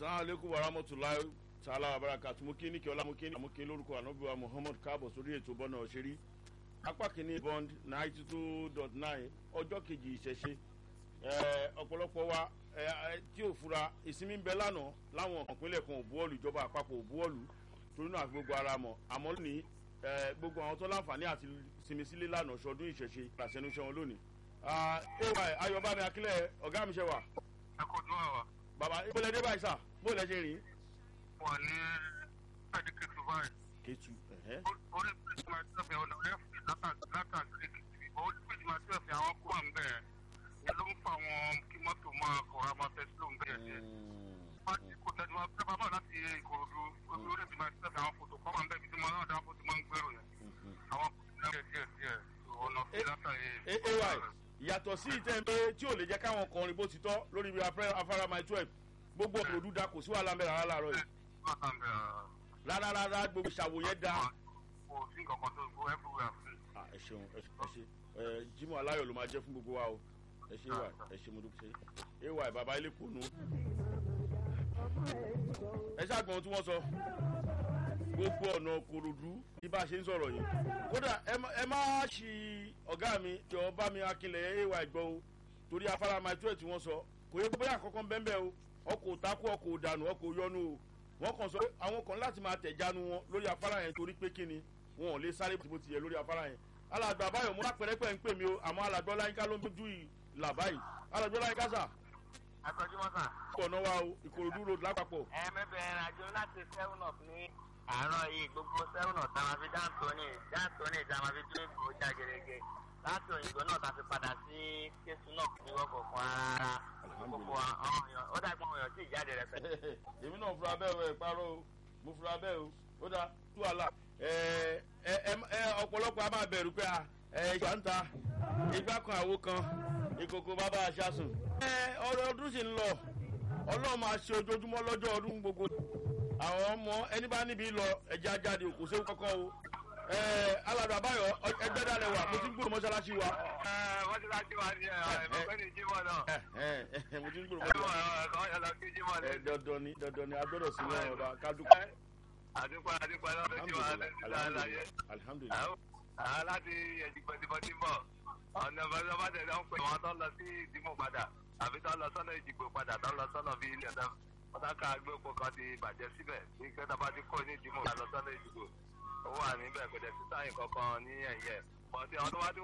asalaamu aleykum wa rahmatulahi taala wa barakatu mo kí ní kí ọlá mo kí ní mo kí lórúkọ anabiwa muhammad káàbọ̀ sórí ètò bọ́nà òṣèré apá kìíní bond ninety two dot nine ọjọ́ kejì ìṣẹ̀ṣe ọ̀pọ̀lọpọ̀ wa tí ò fura ìsinmi ń bẹ lánàá láwọn ìpínlẹ̀ kan òbúọ̀lù ìjọba àpapọ̀ òbúọ̀lù torí náà àfi gbogbo ara mọ̀ àmọ́ lónìí gbogbo àwọn tó láǹfààní àti sinmi sílé lánàá ṣọdún ìṣẹ̀ṣe làṣẹnuṣẹ́ wọn lónìí. ay ayọ̀bámi akílẹ̀ ọ̀gá mi ṣe wà. ẹ kò dún àwà. bàbá ìpínlẹ̀ dé báyìí sà bó lẹ ṣe rìn. wà ní ẹ̀dí kẹtù báyìí. kẹtù orí pèsè máa tẹ̀fẹ̀ ọ̀nà ẹ̀fì látàkì kẹtù orí pèsè máa tẹ̀fẹ̀ àwọn kó wà ń bẹ̀ ẹ̀ ló ń fa àwọn kí mọ́tò máa kọ̀ra máa tẹ̀ sílò ń bẹ̀ ẹ̀ kò tẹ̀sí máa tẹ́ bàbá láti ìkòròdú orí pèsè máa tẹ̀fẹ̀ àwọn fòtò kọ́ máa ń bẹ̀ bí tí mo náà dáko tí máa ń gbèrò yẹn àwọn kò tẹ̀ díẹ̀ díẹ̀ ọ̀nà fi látàyè. ay yàtọ̀ sí ìtẹ́ǹpé tí ò lè jẹ́ káwọn kọrin bó ti tọ́ lórí ibi afárá my twelve gbogbo òdú da kò sí wàhálà mẹ́rin rárá láàárọ̀ yìí rárá rárá gbogbo ìṣàwò yẹn da. kò sí nǹkan kan tó gbó everywhere free. ẹ ṣeun ẹ ṣe ẹ jimoh aláyọ̀ ló máa jẹ́ fún gbogbo wa o ẹ ṣe wà ẹ ṣe mo dúpẹ́ ṣe ay bàbá ilé kò nù. ẹ ṣàgbọ́n tí wọ́n sọ gbogbo ọ̀nà kòròdú bí bá a ṣe ń sọ̀rọ̀ yìí kódà ẹ má ṣì ọ̀gá mi jọ bá mi akínlẹ̀ ay gbọ́ o torí afárá my twelve tí wọ́n sọ kò yẹ bóyá àkọ́kọ́ ń bẹ́ẹ̀ o ọkọ̀ òtakú ọkọ̀ òdànù ọkọ̀ òyọnu o wọ́n kàn sọ pé àwọn kan láti máa tẹ̀jánu wọn lórí afárá yẹn torí pé kíni wọn ò lè sáré bó ti yẹ lórí afárá yẹn alàgbà báyọ̀ mo lápẹ̀rẹ́pẹ̀ ń pè mí o àmọ́ alàgbà ọláyínká ló ń bójú ìlà báyìí alàgbà ọláyínká sà. akọjúmọ́ sà. ọ̀nà wa o ìkòròdú road lápapọ̀. ẹ mẹ́bẹ̀ẹ́ àjọ láti seven up ní àárọ̀ yìí gbogbo seven up táwọn fi dáńtóní dáńtóní táwọn fi tún ìgbò já gerege láti òyìnbó náà ta fi padà sí kéṣù náà ní wọ́pọ̀ fún ara gbogbo àwọn èèyàn ó dàgbà àwọn èèyàn tí ìjáde rẹ fẹ́. èmi náà fura bẹ́ẹ̀ o ẹ̀ parọ́ o mo fura bẹ́ẹ̀ o ó dá tú àlà ọ̀pọ̀lọpọ̀ a máa bẹ̀rù pé ìgbà ń ta ìgbà kan àwo kan ìkòkò bàbá aṣáṣùn. ọ̀rọ̀ ọdún sì ń lọ ọlọ́run máa ṣe ojoojúmọ́ lọ́jọ́ ọdún gbogbo àwọn ọmọ ẹni bá níbi lọ ẹja jáde kò séwu kọ́kọ́ o alàdà báyọ̀ ẹgbẹ́ dálẹ̀ wà mo ti ń gbòòrò mọ́ṣáláṣí wa. mọ́ṣáláṣí wa ni ẹ̀ẹ́dẹ́gbẹ́ ní jímọ̀ náà. mo ti ń gbòòrò mọ́ṣáláṣí. dandan ni dandan ni a gbọ́dọ̀ sí ní ọba kádùkú. àdúpọ̀ àdúpọ̀ lọ́dún tí wàá lẹ́sìn láàyè. alihamudulilayi. àwọn láti ẹ̀jìgbọ̀dìbọ̀dì bọ̀ ọ̀nà ìbọ̀dìbọ̀dì náà ń pè wọ́n tó lọ sí ìdìmọ̀ padà àbí tó lọ sọ́nà ìdìbò padà tó lọ sọ́nà bíi ilẹ̀ náà ọ̀tàkà agbépo kan ti bàjẹ́ síbẹ̀ ní kẹta bá ti kó ní ìdìmọ̀ lọ sọ́nà ìdìbò ó wà níbẹ̀ kò dẹ̀ sí sáyìn kankan ní ẹ̀yẹ bọ́sẹ̀ ọdún wá tí